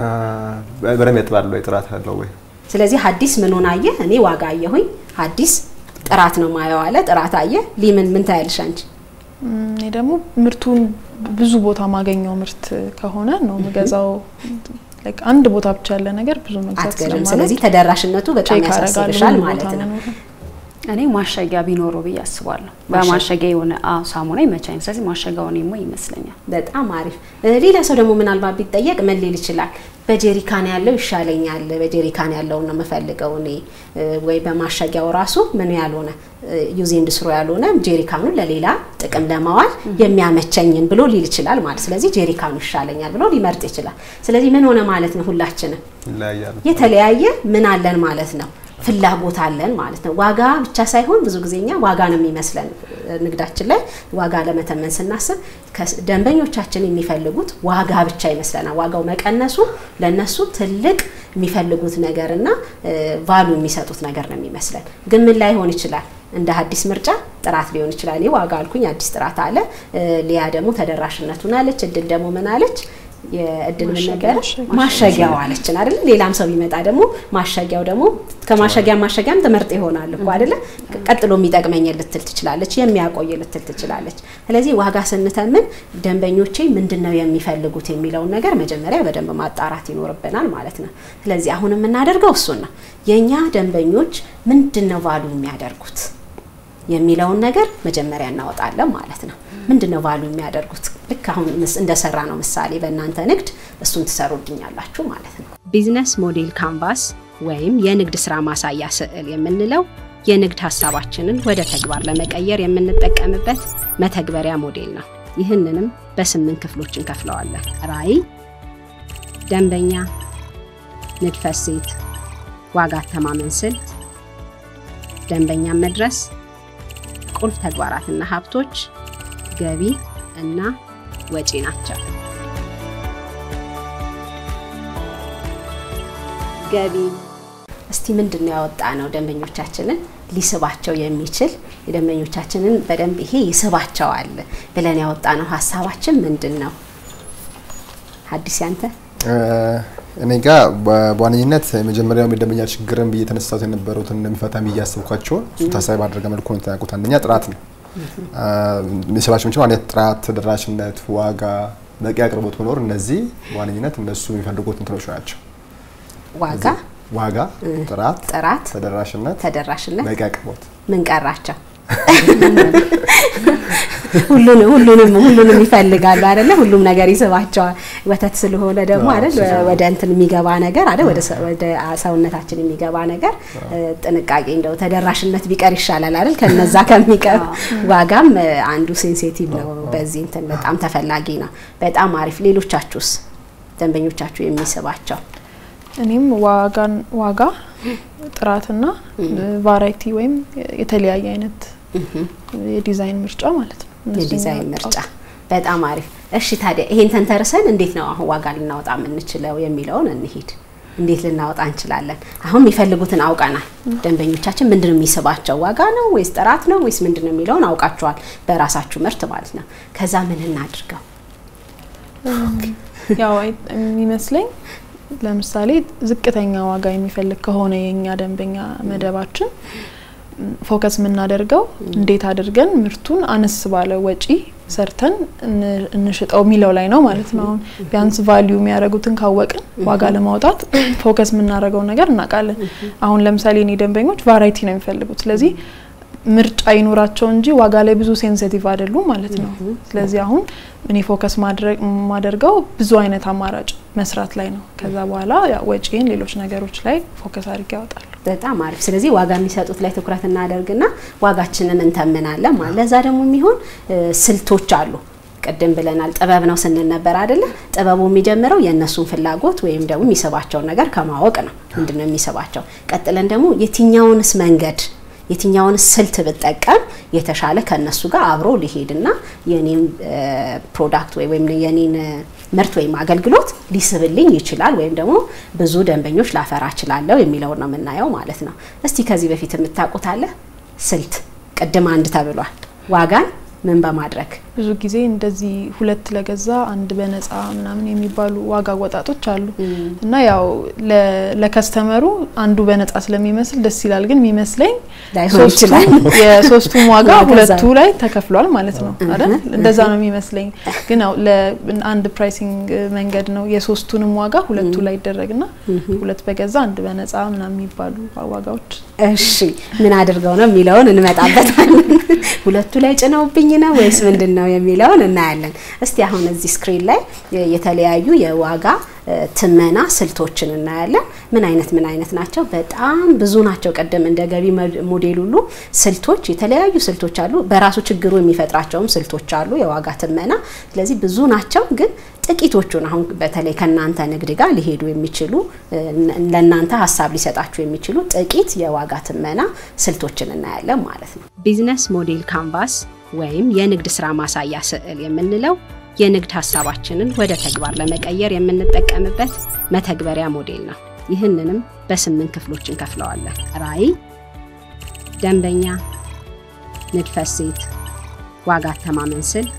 በደንብ ያጥባል ወይ ጥራት አለው ወይ? ስለዚህ ሀዲስ ምኑን አየ? እኔ ዋጋ አየሁኝ። ሀዲስ ጥራት ነው ማየው አለ። ጥራት አየ። ሊምን ምን ታያለሽ አንቺ? እኔ ደግሞ ምርቱን ብዙ ቦታ ማገኘው ምርት ከሆነ ነው የምገዛው። አንድ ቦታ ብቻ ያለ ነገር ብዙ መግዛት አትገዥም። ስለዚህ ተደራሽነቱ በጣም ያሳስብሻል ማለት ነው። እኔ ማሸጊያ ቢኖረው ብዬ አስባለሁ። በማሸጊያ የሆነ አዎ ሳሙና ይመቻኝ። ስለዚህ ማሸጊያው እኔማ ይመስለኛል። በጣም አሪፍ። ሌላ ሰው ደግሞ ምናልባት ቢጠየቅ ምን ሊል ይችላል? በጀሪካን ያለው ይሻለኛል፣ በጀሪካን ያለውን ነው የምፈልገው እኔ ወይ በማሸጊያው ራሱ ምን ያልሆነ ዩዝ ኤንድ ስሮ ያልሆነ ጀሪካኑን ለሌላ ጥቅም ለማዋል የሚያመቸኝን ብሎ ሊል ይችላል ማለት። ስለዚህ ጀሪካኑ ይሻለኛል ብሎ ሊመርጥ ይችላል። ስለዚህ ምን ሆነ ማለት ነው? ሁላችንም የተለያየ ምን አለን ማለት ነው ፍላጎት አለን ማለት ነው። ዋጋ ብቻ ሳይሆን ብዙ ጊዜ እኛ ዋጋ ነው የሚመስለን ንግዳችን ላይ ዋጋ ለመተመን ስናስብ ደንበኞቻችን የሚፈልጉት ዋጋ ብቻ ይመስለናል። ዋጋው መቀነሱ ለነሱ ትልቅ የሚፈልጉት ነገርና ቫሉ የሚሰጡት ነገር ነው የሚመስለን። ግን ምን ላይሆን ይችላል? እንደ አዲስ ምርጫ ጥራት ሊሆን ይችላል። እኔ ዋጋ አልኩኝ፣ አዲስ ጥራት አለ። ሊያ ደግሞ ተደራሽነቱን አለች። እድል ደግሞ ምን አለች? የእድል ምን ነበረ ማሸጊያው አለችን አይደለ? ሌላም ሰው ቢመጣ ደግሞ ማሸጊያው ደግሞ ከማሸጊያ ማሸጊያም ትመርጥ ይሆናል እኮ አይደለ? ቀጥሎ የሚጠቅመኝ ልትል ትችላለች፣ የሚያቆይ ልትል ትችላለች። ስለዚህ ዋጋ ስንተምን ደንበኞቼ ምንድን ነው የሚፈልጉት የሚለውን ነገር መጀመሪያ በደንብ ማጣራት ይኖርብናል ማለት ነው። ስለዚህ አሁን የምናደርገው እሱን ነው። የእኛ ደንበኞች ምንድን ነው ቫሉ የሚያደርጉት የሚለውን ነገር መጀመሪያ እናወጣለን ማለት ነው። ምንድን ነው ቫሉ የሚያደርጉት? ልክ አሁን እንደሰራ ነው ምሳሌ በእናንተ ንግድ እሱን ትሰሩልኛላችሁ ማለት ነው። ቢዝነስ ሞዴል ካንቫስ ወይም የንግድ ስራ ማሳያ ስዕል የምንለው የንግድ ሀሳባችንን ወደ ተግባር ለመቀየር የምንጠቀምበት መተግበሪያ ሞዴል ነው። ይህንንም በስምንት ክፍሎች እንከፍለዋለን። ራዕይ፣ ደንበኛ፣ ንድፈ እሴት፣ ዋጋ አተማመን ስልት፣ ደንበኛን መድረስ፣ ቁልፍ ተግባራትና ሀብቶች ገቢ እና ወጪ ናቸው። ገቢ እስቲ ምንድን ነው ያወጣ ነው ደንበኞቻችንን ሊስባቸው የሚችል የደንበኞቻችንን በደንብ ይሄ ይስባቸዋል ብለን ያወጣ ነው ሀሳባችን ምንድን ነው? ሀዲስ ያንተ እኔ ጋ በዋነኝነት የመጀመሪያው የደንበኛ ችግርን ብዬ የተነሳሁት የነበሩትን እንደሚፈታ ብዬ ያሰብኳቸውን እሱ ታሳቢ ባደረገ መልኩ ነው የተናቁት። አንደኛ ጥራት ነው የሚስባቸው የሚችለው አንደኛ ጥራት፣ ተደራሽነት፣ ዋጋ፣ በቂ አቅርቦት መኖር፣ እነዚህ በዋነኝነት እነሱ የሚፈልጉት እንትኖች ናቸው። ዋጋ፣ ዋጋ፣ ጥራት፣ ጥራት፣ ተደራሽነት፣ ተደራሽነት፣ በቂ አቅርቦት። ምን ቀራቸው? ሁሉንም ሁሉንም ሁሉንም ይፈልጋሉ አይደለ? ሁሉም ነገር ይስባቸዋል። ወተት ስለሆነ ደግሞ አይደል ወደ እንትን የሚገባ ነገር አይደል ወደ ወደ ሰውነታችን የሚገባ ነገር ጥንቃቄ እንደው ተደራሽነት ቢቀር ይሻላል አይደል? ከነዛ ከሚቀር ዋጋም አንዱ ሴንሲቲቭ ነው። በዚህ እንትን በጣም ተፈላጊ ነው። በጣም አሪፍ። ሌሎቻችሁስ ደንበኞቻችሁ የሚስባቸው? እኔም ዋጋን ዋጋ ጥራትና ቫራይቲ ወይም የተለያየ አይነት የዲዛይን ምርጫ ማለት ነው። እነሱን የዲዛይን ያወጣሁት። ምርጫ በጣም አሪፍ። እሺ ታዲያ ይሄን ተንተርሰን እንዴት ነው አሁን ዋጋ ልናወጣ የምንችለው የሚለውን እንሂድ። እንዴት ልናወጣ እንችላለን? አሁን የሚፈልጉትን አውቀናል። ደንበኞቻችን ምንድን ነው የሚስባቸው? ዋጋ ነው ወይስ ጥራት ነው ወይስ ምንድን ነው የሚለውን አውቃችኋል፣ በራሳችሁ ምርት ማለት ነው። ከዛ ምን እናድርገው? ያው አይ- የሚመስለኝ ለምሳሌ ዝቅተኛ ዋጋ የሚፈልግ ከሆነ የኛ ደንበኛ መደባችን ም፣ ፎከስ የምናደርገው እንዴት አድርገን ምርቱን አነስ ባለ ወጪ ሰርተን እን- እንሽጠው የሚለው ላይ ነው ማለት ነው። አሁን ቢያንስ ቫሊዩ የሚያደርጉትን ካወቅን ዋጋ ለማውጣት ፎከስ የምናደርገውን ነገር እናውቃለን። አሁን ለምሳሌ እኔ ደንበኞች ቫራይቲ ነው የሚፈልጉት። ስለዚህ ምርጫ ይኖራቸው እንጂ ዋጋ ላይ ብዙ ሴንሲቲቭ አይደሉም ማለት ነው። ስለዚህ አሁን እኔ ፎከስ ማድረግ ማደርገው ብዙ አይነት አማራጭ መስራት ላይ ነው። ከዛ በኋላ ያው ወጪን ሌሎች ነገሮች ላይ ፎከስ አድርጌ ያወጣሉ። በጣም አሪፍ። ስለዚህ ዋጋ የሚሰጡት ላይ ትኩረት እናደርግና ዋጋችንን እንተምናለን ማለት ለዛ ደግሞ የሚሆን እ፣ ስልቶች አሉ። ቅድም ብለናል ጥበብ ነው ስንል ነበር አይደለ? ጥበቡ የሚጀምረው የእነሱን ፍላጎት ወይም ደግሞ የሚስባቸውን ነገር ከማወቅ ነው። ምንድን ነው የሚስባቸው? ቀጥለን ደግሞ የትኛውንስ መንገድ የትኛውን ስልት ብጠቀም የተሻለ ከነሱ ጋር አብሮ ሊሄድና የኔን ፕሮዳክት ወይ ወይም የኔን ምርት ወይም አገልግሎት ሊስብልኝ ይችላል ወይም ደግሞ ብዙ ደንበኞች ላፈራ እችላለሁ የሚለውን ነው የምናየው ማለት ነው። እስቲ ከዚህ በፊት የምታውቁት አለ ስልት? ቅድም አንድ ተብሏል። ዋጋን ምን በማድረግ ብዙ ጊዜ እንደዚህ ሁለት ለገዛ አንድ በነፃ ምናምን የሚባሉ ዋጋ አወጣጦች አሉ እና ያው ለ- ለከስተመሩ አንዱ በነፃ ስለሚመስል ደስ ይላል። ግን የሚመስለኝ ላይሆን ሶስቱም ይችላል። የሶስቱም ዋጋ ዋጋ ሁለቱ ዛ- ላይ ተከፍሏል ማለት ነው አይደል? እንደዛ ነው የሚመስለኝ። ግን ያው ለአንድ ፕራይሲንግ መንገድ ነው የሶስቱንም ዋጋ ሁለቱ ላይ ይደረግና ሁለት በገዛ አንድ በነፃ ምናምን የሚባሉ ዋጋዎች እሺ ምን አድርገው ነው የሚለውን እንመጣበታለን። ሁለቱ ላይ ጭነውብኝ ነው ወይስ ምንድን ነው የሚለውን እናያለን። እስቲ አሁን እዚህ ስክሪን ላይ የተለያዩ የዋጋ እ፣ ትመና ስልቶችን እናያለን። ምን አይነት ምን አይነት ናቸው? በጣም ብዙ ናቸው። ቅድም እንደ ገቢ መድ- ሞዴል ሁሉ ስልቶች የተለያዩ ስልቶች አሉ። በራሱ ችግሩ የሚፈጥራቸውም ስልቶች አሉ የዋጋ ትመና። ስለዚህ ብዙ ናቸው ግን ጥቂቶቹን አሁን በተለይ ከእናንተ ንግድ ጋር ሊሄዱ የሚችሉ እ፣ ለእናንተ ሀሳብ ሊሰጣችሁ የሚችሉ ጥቂት የዋጋ ትመና ስልቶችን እናያለን ማለት ነው። ቢዝነስ ሞዴል ካንቫስ ወይም የንግድ ስራ ማሳያ ስዕል የምንለው የንግድ ሀሳባችንን ወደ ተግባር ለመቀየር የምንጠቀምበት መተግበሪያ ሞዴል ነው። ይህንንም በስምንት ክፍሎች እንከፍለዋለን። ራዕይ፣ ደንበኛ፣ ንድፈ እሴት፣ ዋጋ አተማመን ስልት፣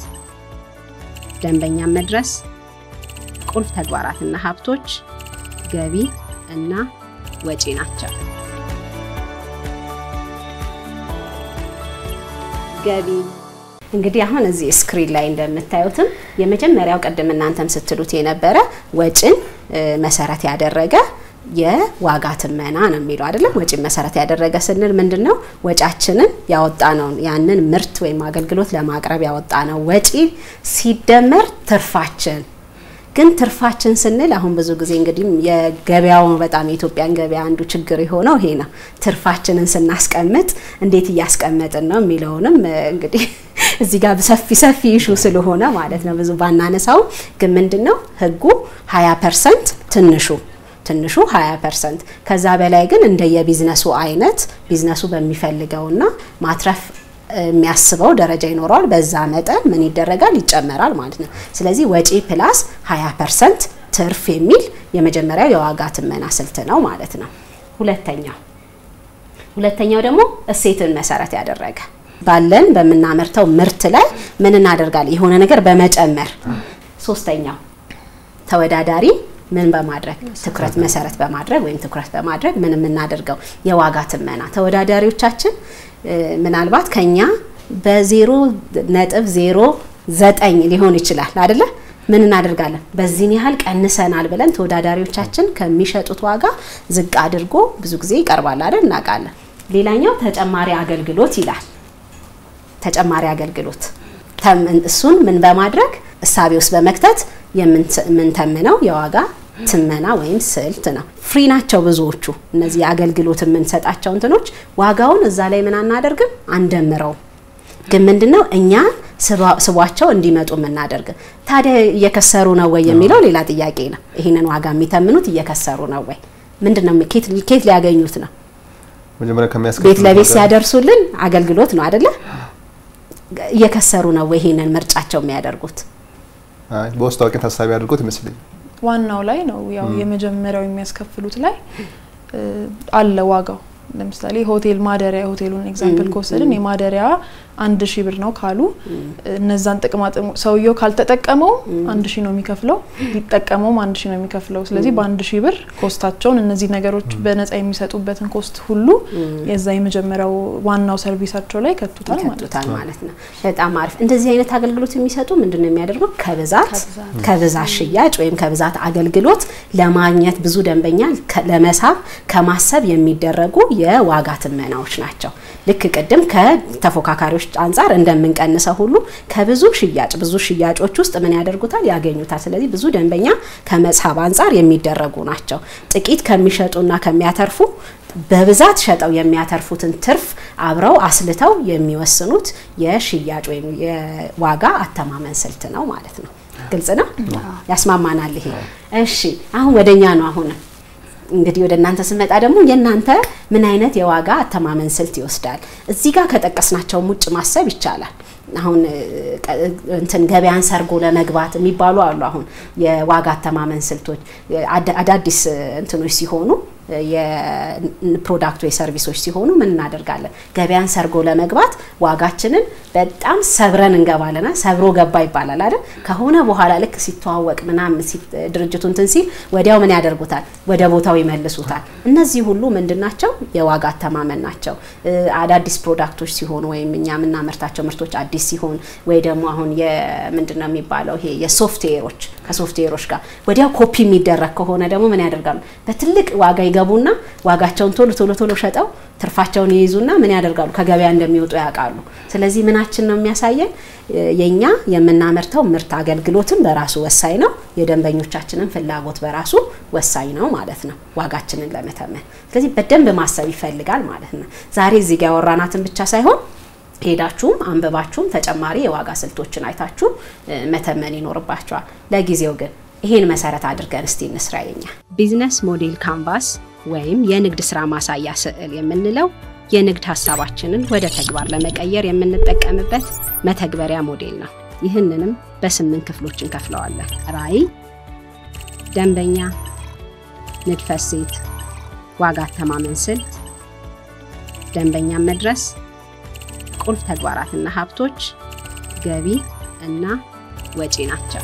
ደንበኛን መድረስ፣ ቁልፍ ተግባራትና ሀብቶች፣ ገቢ እና ወጪ ናቸው። ገቢ እንግዲህ አሁን እዚህ ስክሪን ላይ እንደምታዩትም የመጀመሪያው ቅድም እናንተም ስትሉት የነበረ ወጪን እ፣ መሰረት ያደረገ የዋጋ ትመና ነው የሚለው አይደለም። ወጪን መሰረት ያደረገ ስንል ምንድን ነው? ወጫችንን ያወጣነውን ያንን ምርት ወይም አገልግሎት ለማቅረብ ያወጣነው ወጪ ሲደመር ትርፋችን ግን ትርፋችን ስንል አሁን ብዙ ጊዜ እንግዲህ የገበያው በጣም የኢትዮጵያን ገበያ አንዱ ችግር የሆነው ይሄ ነው። ትርፋችንን ስናስቀምጥ እንዴት እያስቀመጥን ነው የሚለውንም እ፣ እንግዲህ እዚህ ጋር ሰፊ ሰፊ ኢሹ ስለሆነ ማለት ነው ብዙ ባናነሳው፣ ግን ምንድን ነው ህጉ 20 ፐርሰንት ትንሹ ትንሹ 20 ፐርሰንት ከዛ በላይ ግን እንደ የቢዝነሱ አይነት ቢዝነሱ በሚፈልገውና ማትረፍ የሚያስበው ደረጃ ይኖረዋል። በዛ መጠን ምን ይደረጋል? ይጨመራል ማለት ነው። ስለዚህ ወጪ ፕላስ 20 ፐርሰንት ትርፍ የሚል የመጀመሪያው የዋጋ ትመና ስልት ነው ማለት ነው። ሁለተኛው ሁለተኛው ደግሞ እሴትን መሰረት ያደረገ ባለን በምናመርተው ምርት ላይ ምን እናደርጋለን? የሆነ ነገር በመጨመር ሶስተኛው ተወዳዳሪ ምን በማድረግ ትኩረት መሰረት በማድረግ ወይም ትኩረት በማድረግ ምን የምናደርገው የዋጋ ትመና ተወዳዳሪዎቻችን እ፣ ምናልባት ከኛ በዜሮ ነጥብ ዜሮ ዘጠኝ ሊሆን ይችላል አይደለ? ምን እናደርጋለን? በዚህን ያህል ቀንሰናል ብለን ተወዳዳሪዎቻችን ከሚሸጡት ዋጋ ዝቅ አድርጎ ብዙ ጊዜ ይቀርባል አይደል? እናውቃለን። ሌላኛው ተጨማሪ አገልግሎት ይላል። ተጨማሪ አገልግሎት ተም- እሱን ምን በማድረግ እሳቤ ውስጥ በመክተት የምንት- የምንተምነው የዋጋ ትመና ወይም ስልት ነው። ፍሪ ናቸው ብዙዎቹ እነዚህ የአገልግሎት የምንሰጣቸው እንትኖች። ዋጋውን እዛ ላይ ምን አናደርግም አንደምረውም። ግን ምንድነው እኛ ስባ- ስቧቸው እንዲመጡ የምናደርግ። ታዲያ እየከሰሩ ነው ወይ የሚለው ሌላ ጥያቄ ነው። ይህንን ዋጋ የሚተምኑት እየከሰሩ ነው ወይ? ምንድን ነው ኬት ኬት ሊያገኙት ነው? መጀመሪያ ቤት ከሚያስከፍሉት ለቤት ነገር- ሲያደርሱልን አገልግሎት ነው አይደለ? እየከሰሩ ነው ወይ ይሄንን ምርጫቸው የሚያደርጉት? አይ በውስጥ አዋቂን ታሳቢ አድርጎት ይመስለኝ ዋናው ላይ ነው ያው የመጀመሪያው የሚያስከፍሉት ላይ እ፣ አለ ዋጋው። ለምሳሌ ሆቴል ማደሪያ የሆቴሉን ኤግዛምፕል ከወሰድን የማደሪያ አንድ ሺህ ብር ነው ካሉ እነዛን ጥቅማ ጥቅሞ ሰውየው ካልተጠቀመው አንድ ሺህ ነው የሚከፍለው፣ ሊጠቀመውም አንድ ሺህ ነው የሚከፍለው። ስለዚህ በአንድ ሺህ ብር ኮስታቸውን እነዚህ ነገሮች በነጻ የሚሰጡበትን ኮስት ሁሉ የዛ የመጀመሪያው ዋናው ሰርቪሳቸው ላይ ከቱታል ማለት ነው። ይከቱታል ማለት ነው። በጣም አሪፍ። እንደዚህ አይነት አገልግሎት የሚሰጡ ምንድን ነው የሚያደርጉት? ከብዛት ከብዛት ሽያጭ ወይም ከብዛት አገልግሎት ለማግኘት ብዙ ደንበኛ ከ- ለመሳብ ከማሰብ የሚደረጉ የዋጋ ትመናዎች ናቸው። ልክ ቅድም ከተፎካካሪዎች አንጻር እንደምንቀንሰው ሁሉ ከብዙ ሽያጭ ብዙ ሽያጮች ውስጥ ምን ያደርጉታል? ያገኙታል። ስለዚህ ብዙ ደንበኛ ከመሳብ አንጻር የሚደረጉ ናቸው። ጥቂት ከሚሸጡና ከሚያተርፉ በብዛት ሸጠው የሚያተርፉትን ትርፍ አብረው አስልተው የሚወስኑት የሽያጭ ወይም የዋጋ አተማመን ስልት ነው ማለት ነው። ግልጽ ነው፣ ያስማማናል ይሄ። እሺ አሁን ወደኛ ነው። አሁን እንግዲህ ወደ እናንተ ስመጣ ደግሞ የእናንተ ምን አይነት የዋጋ አተማመን ስልት ይወስዳል? እዚህ ጋር ከጠቀስናቸውም ውጭ ማሰብ ይቻላል። አሁን እ፣ ቀ- እንትን ገበያን ሰርጎ ለመግባት የሚባሉ አሉ። አሁን የዋጋ አተማመን ስልቶች አዳ- አዳዲስ እ፣ እንትኖች ሲሆኑ እ፣ የፕሮዳክት ወይ ሰርቪሶች ሲሆኑ ምን እናደርጋለን? ገበያን ሰርጎ ለመግባት ዋጋችንን በጣም ሰብረን እንገባለና ሰብሮ ገባ ይባላል አይደል? ከሆነ በኋላ ልክ ሲተዋወቅ ምናምን ሲ- ድርጅቱ እንትን ሲል ወዲያው ምን ያደርጉታል? ወደ ቦታው ይመልሱታል። እነዚህ ሁሉ ምንድን ናቸው? የዋጋ አተማመን ናቸው። እ፣ አዳዲስ ፕሮዳክቶች ሲሆኑ ወይም እኛ የምናመርታቸው ምርቶች አዲስ ሲሆን ወይ ደግሞ አሁን የምንድን ነው የሚባለው ይሄ የሶፍትዌሮች ከሶፍትዌሮች ጋር ወዲያው ኮፒ የሚደረግ ከሆነ ደግሞ ምን ያደርጋሉ? በትልቅ ዋጋ ይገቡና ዋጋቸውን ቶሎ ቶሎ ቶሎ ሸጠው ትርፋቸውን ይይዙና ምን ያደርጋሉ? ከገበያ እንደሚወጡ ያውቃሉ። ስለዚህ ምናችን ነው የሚያሳየን እ፣ የኛ የምናመርተው ምርት አገልግሎትን በራሱ ወሳኝ ነው። የደንበኞቻችንን ፍላጎት በራሱ ወሳኝ ነው ማለት ነው ዋጋችንን ለመተመን። ስለዚህ በደንብ ማሰብ ይፈልጋል ማለት ነው። ዛሬ እዚህ ጋር ያወራናትን ብቻ ሳይሆን ሄዳችሁም አንብባችሁም ተጨማሪ የዋጋ ስልቶችን አይታችሁ እ፣ መተመን ይኖርባችኋል። ለጊዜው ግን ይህን መሰረት አድርገን እስቲ እንስራ። የኛ ቢዝነስ ሞዴል ካንቫስ ወይም የንግድ ስራ ማሳያ ስዕል የምንለው የንግድ ሀሳባችንን ወደ ተግባር ለመቀየር የምንጠቀምበት መተግበሪያ ሞዴል ነው። ይህንንም በስምንት ክፍሎች እንከፍለዋለን። ራዕይ፣ ደንበኛ፣ ንድፈ እሴት፣ ዋጋ አተማመን ስልት፣ ደንበኛን መድረስ ቁልፍ ተግባራትና ሀብቶች፣ ገቢ እና ወጪ ናቸው።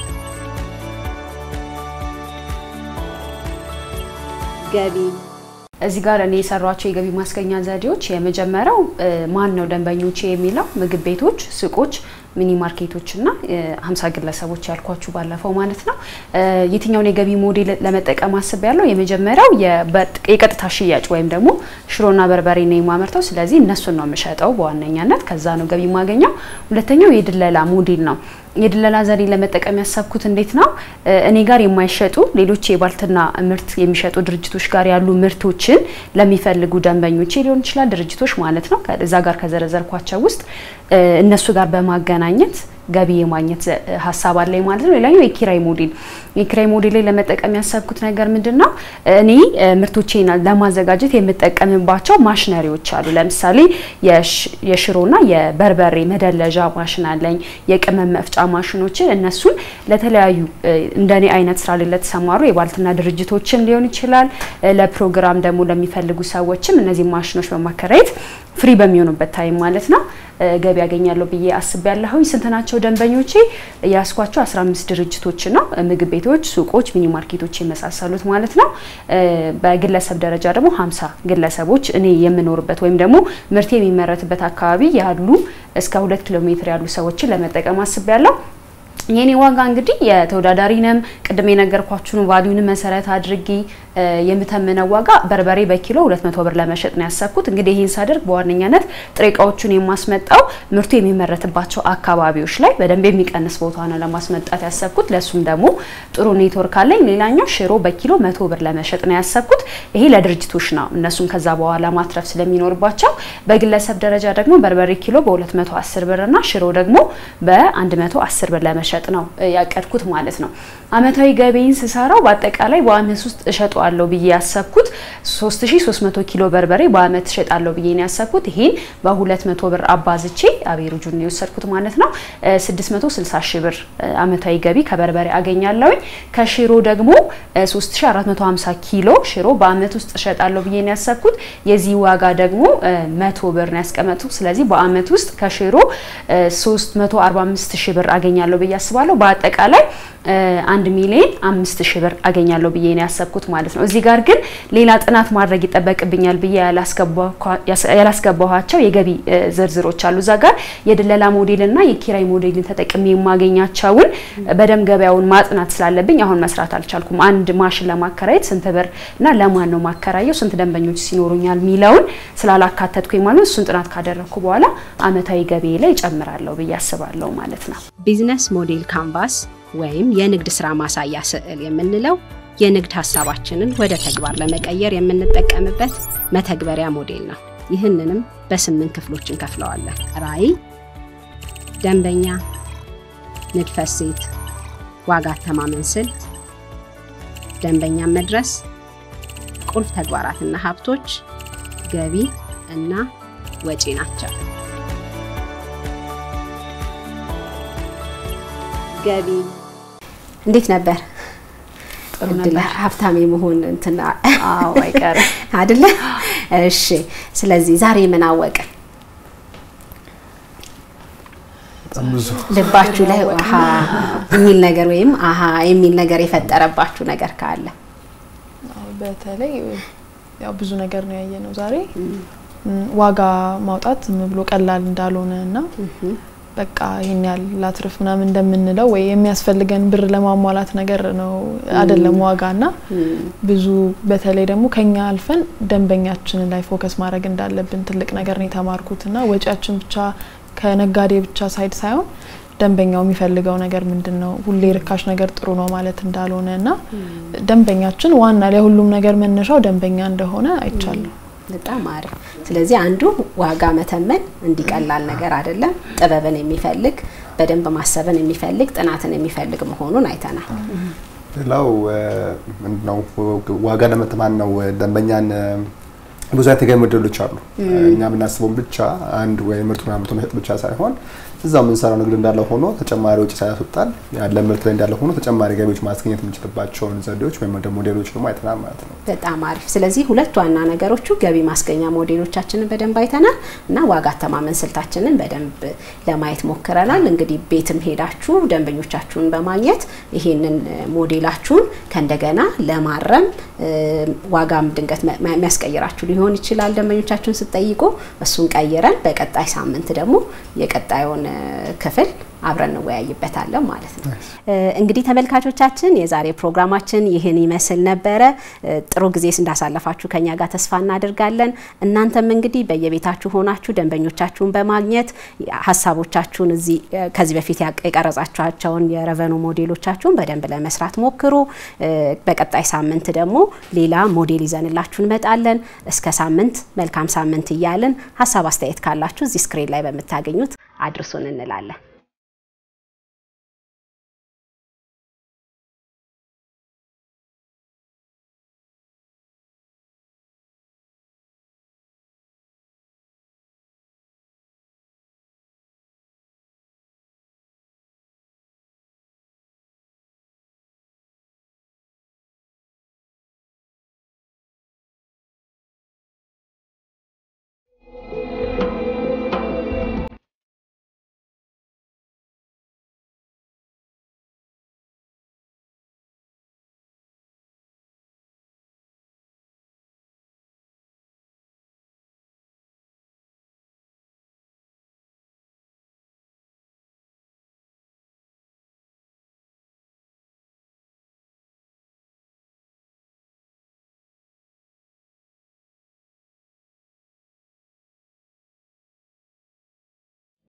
ገቢ እዚህ ጋር እኔ የሰሯቸው የገቢ ማስገኛ ዘዴዎች የመጀመሪያው እ፣ ማን ነው ደንበኞቼ የሚለው ምግብ ቤቶች፣ ሱቆች፣ ሚኒ ማርኬቶች እና እ፣ ሀምሳ ግለሰቦች ያልኳችሁ ባለፈው ማለት ነው። እ፣ የትኛውን የገቢ ሞዴል ለመጠቀም አስብ ያለው የመጀመሪያው የበ- የቀጥታ ሽያጭ ወይም ደግሞ ሽሮና በርበሬ ነው የማመርተው። ስለዚህ እነሱን ነው የምሸጠው በዋነኛነት ከዛ ነው ገቢ የማገኘው። ሁለተኛው የድለላ ሞዴል ነው። የድለላ ዘዴ ለመጠቀም ያሰብኩት እንዴት ነው? እ፣ እኔ ጋር የማይሸጡ ሌሎች የባልትና ምርት የሚሸጡ ድርጅቶች ጋር ያሉ ምርቶችን ለሚፈልጉ ደንበኞች ሊሆን ይችላል ድርጅቶች ማለት ነው። ከዛ ጋር ከዘረዘርኳቸው ውስጥ እ፣ እነሱ ጋር በማገናኘት ገቢ የማግኘት ዘ- ሀሳብ አለኝ ማለት ነው። ሌላኛው የኪራይ ሞዴል የኪራይ ሞዴል ላይ ለመጠቀም ያሰብኩት ነገር ምንድን ነው? እኔ እ፣ ምርቶቼን ለማዘጋጀት የምጠቀምባቸው ማሽነሪዎች አሉ። ለምሳሌ የሽ- የሽሮና የበርበሬ መደለዣ ማሽን አለኝ። የቅመም መፍጫ ማሽኖችን እነሱን ለተለያዩ እ፣ እንደኔ አይነት ስራ ላይ ለተሰማሩ የባልትና ድርጅቶችም ሊሆን ይችላል እ፣ ለፕሮግራም ደግሞ ለሚፈልጉ ሰዎችም እነዚህ ማሽኖች በማከራየት ፍሪ በሚሆኑበት ታይም ማለት ነው እ፣ ገቢ ያገኛለሁ ብዬ አስቤያለሁኝ። ስንት ናቸው ደንበኞቼ? ያስኳቸው 15 ድርጅቶች ነው። ምግብ ቤቶች፣ ሱቆች፣ ሚኒ ማርኬቶች የመሳሰሉት ማለት ነው። እ፣ በግለሰብ ደረጃ ደግሞ 50 ግለሰቦች እኔ የምኖርበት ወይም ደግሞ ምርት የሚመረትበት አካባቢ ያሉ እስከ ሁለት ኪሎ ሜትር ያሉ ሰዎችን ለመጠቀም አስቤያለሁ። የኔ ዋጋ እንግዲህ የተወዳዳሪንም ቅድም የነገርኳችሁን ቫሊዩን መሰረት አድርጌ እ፣ የምተምነው ዋጋ በርበሬ በኪሎ 200 ብር ለመሸጥ ነው ያሰብኩት። እንግዲህ ይህን ሳደርግ በዋነኛነት ጥሬ እቃዎቹን የማስመጣው ምርቱ የሚመረትባቸው አካባቢዎች ላይ በደንብ የሚቀንስ ቦታ ነው ለማስመጣት ያሰብኩት። ለሱም ደግሞ ጥሩ ኔትወርክ አለኝ። ሌላኛው ሽሮ በኪሎ 100 ብር ለመሸጥ ነው ያሰብኩት። ይሄ ለድርጅቶች ነው፣ እነሱም ከዛ በኋላ ማትረፍ ስለሚኖርባቸው። በግለሰብ ደረጃ ደግሞ በርበሬ ኪሎ በ210 ብር እና ሽሮ ደግሞ በ110 ብር ለመሸጥ ለመሸጥ ነው ያቀድኩት ማለት ነው። አመታዊ ገቢን ስሰራው በአጠቃላይ በአመት ውስጥ እሸጠዋለሁ ብዬ ያሰብኩት 3300 ኪሎ በርበሬ በአመት እሸጣለሁ ብዬ ነው ያሰብኩት። ይሄን በ200 ብር አባዝቼ አቤሩጁን ነው የወሰድኩት ማለት ነው። 660 ሺህ ብር አመታዊ ገቢ ከበርበሬ አገኛለሁኝ። ከሽሮ ደግሞ 3450 ኪሎ ሽሮ በአመት ውስጥ እሸጣለሁ ብዬ ነው ያሰብኩት። የዚህ ዋጋ ደግሞ መቶ ብር ነው ያስቀመጥኩት። ስለዚህ በአመት ውስጥ ከሽሮ 345 ሺህ ብር አገኛለሁ ብዬ አስባለሁ። በአጠቃላይ አንድ ሚሊዮን አምስት ሺህ ብር አገኛለሁ ብዬ ነው ያሰብኩት ማለት ነው። እዚህ ጋር ግን ሌላ ጥናት ማድረግ ይጠበቅብኛል ብዬ ያላስገባኋቸው የገቢ ዝርዝሮች አሉ። እዛ ጋር የድለላ ሞዴልና የኪራይ ሞዴልን ተጠቅሜ የማገኛቸውን በደንብ ገበያውን ማጥናት ስላለብኝ አሁን መስራት አልቻልኩም። አንድ ማሽን ለማከራየት ስንት ብር እና ለማን ነው ማከራየው፣ ስንት ደንበኞች ሲኖሩኛል የሚለውን ስላላካተትኩኝ ማለት እሱን ጥናት ካደረግኩ በኋላ አመታዊ ገቢ ላይ እጨምራለሁ ብዬ አስባለሁ ማለት ነው። ቢዝነስ ሞዴል ካንቫስ ወይም የንግድ ስራ ማሳያ ስዕል የምንለው የንግድ ሀሳባችንን ወደ ተግባር ለመቀየር የምንጠቀምበት መተግበሪያ ሞዴል ነው። ይህንንም በስምንት ክፍሎች እንከፍለዋለን። ራዕይ፣ ደንበኛ፣ ንድፈ እሴት፣ ዋጋ አተማመን ስልት፣ ደንበኛን መድረስ፣ ቁልፍ ተግባራትና ሀብቶች፣ ገቢ እና ወጪ ናቸው። ገቢ እንዴት ነበር? ጥሩ እድል ነበር። ሀብታም የመሆን እንትና አዎ አይቀርም። አይደለ? እሺ። ስለዚህ ዛሬ ምን አወቅን? በጣም ብዙ ልባችሁ ላይ አሀ የሚል ነገር ወይም አሀ የሚል ነገር የፈጠረባችሁ ነገር ካለ አዎ፣ በተለይ ያው ብዙ ነገር ነው ያየ ነው ዛሬ ም፣ ዋጋ ማውጣት ዝም ብሎ ቀላል እንዳልሆነ እና በቃ ይሄን ያህል ላትርፍ ምናምን እንደምንለው ወይ የሚያስፈልገን ብር ለማሟላት ነገር ነው አይደለም ዋጋ እና ብዙ በተለይ ደግሞ ከኛ አልፈን ደንበኛችንን ላይ ፎከስ ማድረግ እንዳለብን ትልቅ ነገር ነው የተማርኩት እና ወጪያችን ብቻ ከነጋዴ ብቻ ሳይድ ሳይሆን ደንበኛው የሚፈልገው ነገር ምንድን ነው፣ ሁሌ ርካሽ ነገር ጥሩ ነው ማለት እንዳልሆነ እና ደንበኛችን ዋና ለሁሉም ነገር መነሻው ደንበኛ እንደሆነ አይቻለሁ። በጣም አሪፍ። ስለዚህ አንዱ ዋጋ መተመን እንዲቀላል ነገር አይደለም፣ ጥበብን የሚፈልግ በደንብ ማሰብን የሚፈልግ ጥናትን የሚፈልግ መሆኑን አይተናል። ሌላው ምንድነው ዋጋ ለመተማን ነው ደንበኛን ብዙ አይነት የገቢ ሞዴሎች አሉ። እኛ የምናስበውን ብቻ አንድ ወይ ምርቱን አምርቶ መሸጥ ብቻ ሳይሆን እዛው የምንሰራው ንግድ እንዳለ ሆኖ ተጨማሪ ወጪ ሳያስወጣን ያለ ምርት ላይ እንዳለ ሆኖ ተጨማሪ ገቢዎች ማስገኘት የምንችልባቸውን ዘዴዎች ወይም ደግሞ ሞዴሎች ደግሞ አይተናል ማለት ነው። በጣም አሪፍ። ስለዚህ ሁለት ዋና ነገሮቹ ገቢ ማስገኛ ሞዴሎቻችንን በደንብ አይተናል እና ዋጋ አተማመን ስልታችንን በደንብ ለማየት ሞክረናል። እንግዲህ ቤትም ሄዳችሁ ደንበኞቻችሁን በማግኘት ይሄንን ሞዴላችሁን ከእንደገና ለማረም ዋጋም ድንገት የሚያስቀይራችሁ ሊሆን ይችላል። ደንበኞቻችሁን ስትጠይቁ እሱን ቀይረን በቀጣይ ሳምንት ደግሞ የቀጣዩን ክፍል አብረን እንወያይበታለን ማለት ነው። እንግዲህ ተመልካቾቻችን የዛሬ ፕሮግራማችን ይህን ይመስል ነበረ። ጥሩ ጊዜ እንዳሳለፋችሁ ከኛ ጋር ተስፋ እናደርጋለን። እናንተም እንግዲህ በየቤታችሁ ሆናችሁ ደንበኞቻችሁን በማግኘት ሀሳቦቻችሁን እዚህ ከዚህ በፊት የቀረጻችኋቸውን የረቨኑ ሞዴሎቻችሁን በደንብ ለመስራት ሞክሩ። በቀጣይ ሳምንት ደግሞ ሌላ ሞዴል ይዘንላችሁ እንመጣለን። እስከ ሳምንት መልካም ሳምንት እያልን ሀሳብ አስተያየት ካላችሁ እዚህ ስክሪን ላይ በምታገኙት አድርሱን እንላለን።